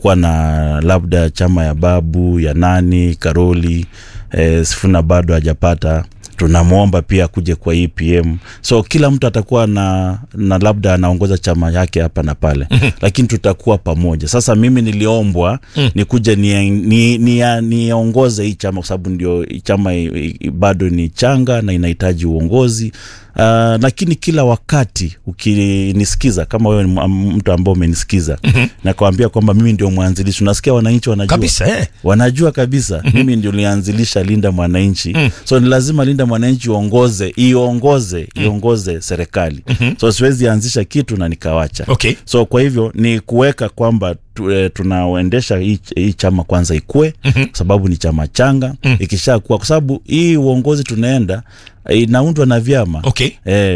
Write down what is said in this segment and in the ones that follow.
tutakuwa na labda chama ya babu ya nani karoli eh, sifuna bado hajapata tunamwomba pia kuje kwa EPM so kila mtu atakuwa na, na labda anaongoza chama yake hapa na pale lakini tutakuwa pamoja sasa mimi niliombwa nikuje niongoze ni, ni, ni niongoze hii chama kwa sababu ndio hii chama i- i- bado ni changa na inahitaji uongozi Uh, lakini kila wakati ukinisikiza kama wewe ni m- mtu ambao umenisikiza mm-hmm. nakwambia kwamba mimi ndio mwanzilishi unasikia wananchi wanajua kabisa eh. wanajua kabisa mimi ndio nilianzilisha linda mwananchi so ni lazima linda mwananchi iongoze iongoze iongoze serikali so siwezi anzisha kitu na nikawacha okay so kwa hivyo ni kuweka kwamba tu, e, tunaoendesha hii, hii chama kwanza ikue mm-hmm. kwa sababu ni chama changa mm-hmm. ikisha kuwa kwa sababu hii uongozi tunaenda eh, inaundwa na vyama okay E,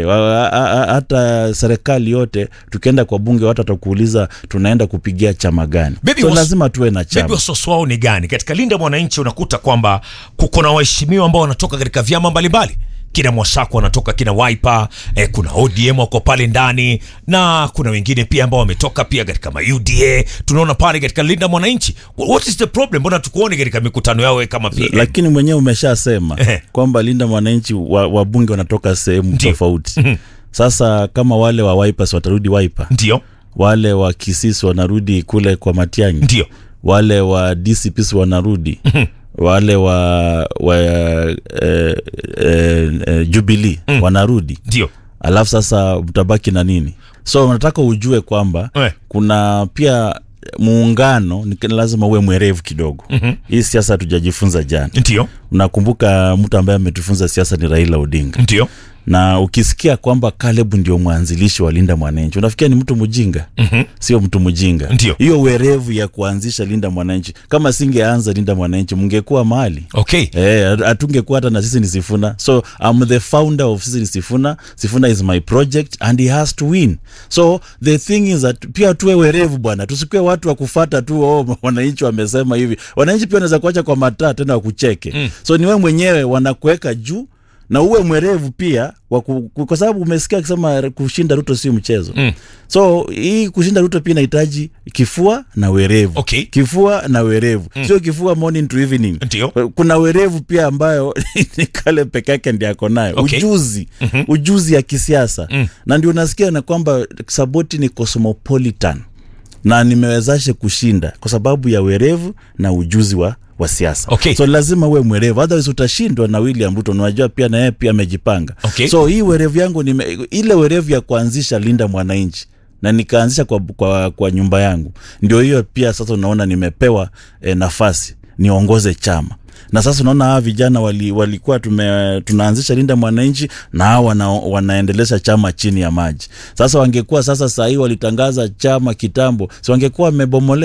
hata serikali yote tukienda kwa bunge watu watakuuliza tunaenda kupigia chama gani Baby so was- lazima tuwe na Bebi, chama wasiwasi wao ni gani? Katika Linda Mwananchi unakuta kwamba kuko na waheshimiwa ambao wanatoka katika vyama mbalimbali kina Mwasako wanatoka kina Wiper, eh, kuna ODM wako pale ndani na kuna wengine pia ambao wametoka pia katika ma UDA tunaona pale katika Linda Mwananchi. What is the problem? Mbona tukuone katika mikutano yao wewe kama PM? lakini mwenyewe umeshasema Ehe. kwamba linda mwananchi wa- wabunge wanatoka sehemu Ndio. tofauti sasa kama wale wa Wipers watarudi Wiper Ndio, wale wa kisisi wanarudi kule kwa matiangi ndio, wale wa DCPs wanarudi wale wa, wa eh, eh, eh, Jubilee wanarudi ndio. alafu sasa mtabaki na nini so nataka ujue kwamba Eh. kuna pia muungano ni lazima uwe mwerevu kidogo mm-hmm. hii siasa hatujajifunza jana Ndio, unakumbuka mtu ambaye ametufunza siasa ni raila odinga ndio. na ukisikia kwamba Caleb ndio mwanzilishi wa Linda Mwananchi unafikia ni mtu mjinga mm-hmm. sio mtu mjinga Ndio. hiyo werevu ya kuanzisha Linda Mwananchi kama singeanza Linda Mwananchi mngekuwa mahali Okay. Eh, hatungekuwa hata na sisi ni Sifuna so I'm the founder of sisi ni Sifuna Sifuna is my project and he has to win so the thing is that pia tuwe werevu bwana tusikue watu wa kufata tu oh, wananchi wamesema hivi wananchi pia wanaweza kuacha kwa mataa tena wakucheke mm. so ni wewe mwenyewe wanakuweka juu na uwe mwerevu pia wa ku- ku- kwa sababu umesikia akisema kushinda Ruto si mchezo mm. so hii kushinda Ruto pia inahitaji kifua na werevu Okay. kifua na werevu mm. sio kifua morning to evening Ndio. kuna werevu pia ambayo ni kale peke yake ndi ako nayo Okay. ujuzi mm-hmm. ujuzi ya kisiasa mm. na ndio unasikia na kwamba saboti ni cosmopolitan na nimewezashe kushinda kwa sababu ya werevu na ujuzi wa wa siasa Okay. so lazima uwe mwerevu otherwise utashindwa na william ruto unajua pia na yeye pia amejipanga Okay. so hii werevu yangu nime, ile werevu ya kuanzisha linda mwananchi na nikaanzisha kwa, kwa, kwa nyumba yangu ndio hiyo pia sasa unaona nimepewa eh, nafasi niongoze chama na sasa unaona hawa vijana wali, walikuwa tume, tunaanzisha linda mwananchi na hawa wana, wanaendelesha chama chini ya maji sasa wangekuwa sasa sahii walitangaza chama kitambo si wangekuwa wamebomolea